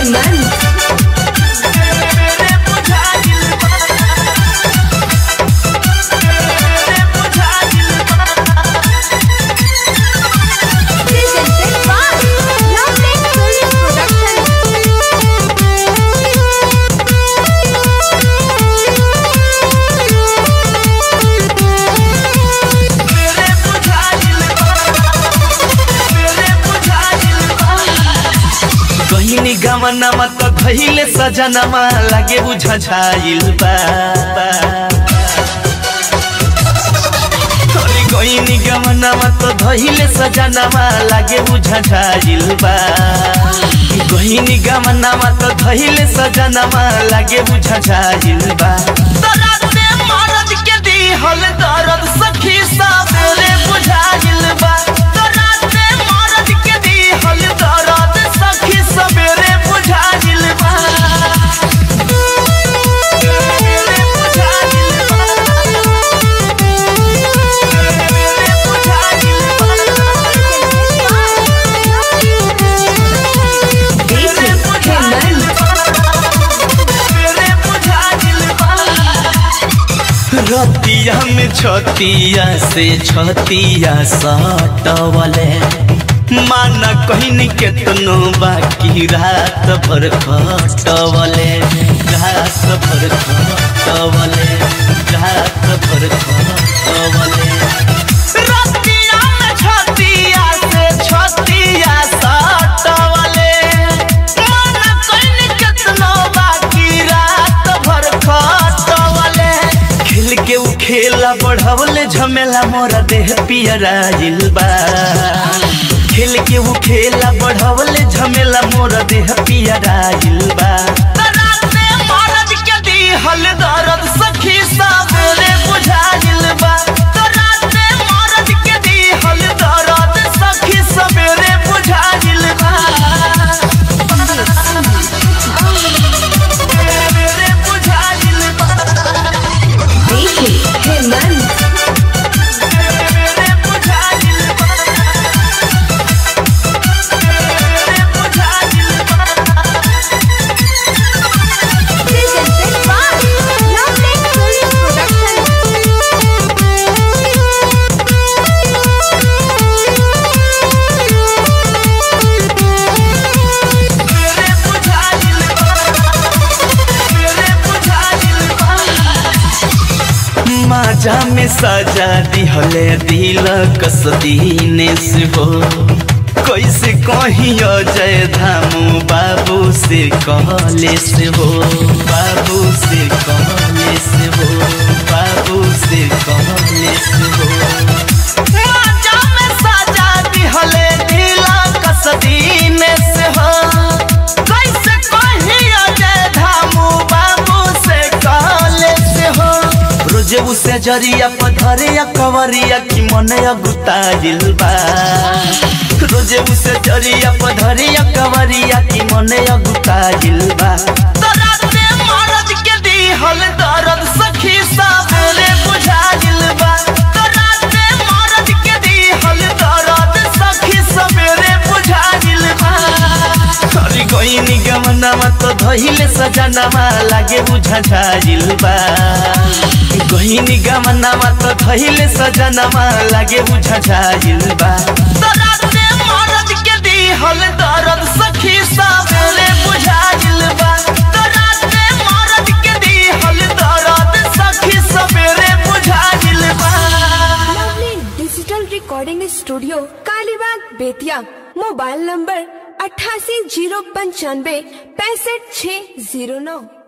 Hemant presented by Lovely Studio कहिनी गमनमा त धैले सजनमा लागे बुझा छाइल बा अरे कहिनी गमनमा त धैले सजनमा लागे बुझा छाइल बा कहिनी गमनमा त धैले सजनमा लागे बुझा छाइल बा दराते मरद के दिहल दर्द सखी साबरे बुझाइल बा दराते मरद के दिहल दर्द सखी सबेरे बुझाइल बा सबेरे बुझाइल बा सबेरे बुझाइल बा हेमंत रतिया में छतिया से छतिया सटवले माना कहनी केतनो बाकी रात भर खटवले रात भर खटवले रात भर खटवले रतिया में छतिया से छतिया सटवले माना कहनी केतनो बाकी रात भर खटवले खेल के उ खेला बढ़वले झमेला मोरा देह पियराइल बा खेल के उ खेला बढ़वले झमेला मोरा देह पियराइल बा तराते मरद के दिहल दर्द सखी सबेरे बुझाइल बा तराते मरद के दिहल दर्द सखी सबेरे बुझाइल बा सबेरे बुझाइल बा हेमंत presented by Lovely Studio माजा में सजा दिहले दिल कसदीने से हो कैसे कहियो जय धामू बाबू से कहले से हो बाबू से कहले से हो बाबू से कहले से हो माजा में सजा दिहले दिल कसदीने से हो कैसे कहियो जय धामू बाबू से कहले से हो रोजे उसे जरिया पधरिया कवरिया की मन अगुताइल बा रोजे उसे जरिया पधरिया कवरिया की मन अगुताइल बा तराते मरद के दिहल दर्द सखी सबेरे बुझाइल बा तराते मरद के दिहल दर्द सखी सबेरे बुझाइल बा अरे गईनी गमनामा त धहिले सजनामा लागे बुझा झाइल बा गईनी गमनामा त धहिले सजनामा लागे बुझा झाइल बा तराते मरद के दिहल दर्द सखी सबेरे बुझाइल बा तराते मरद के दिहल दर्द सखी सबेरे बुझाइल बा lovely digital recording studio Kalibagh Bettiah mobile number अट्ठासी जीरो पंचानवे पैंसठ छः जीरो नौ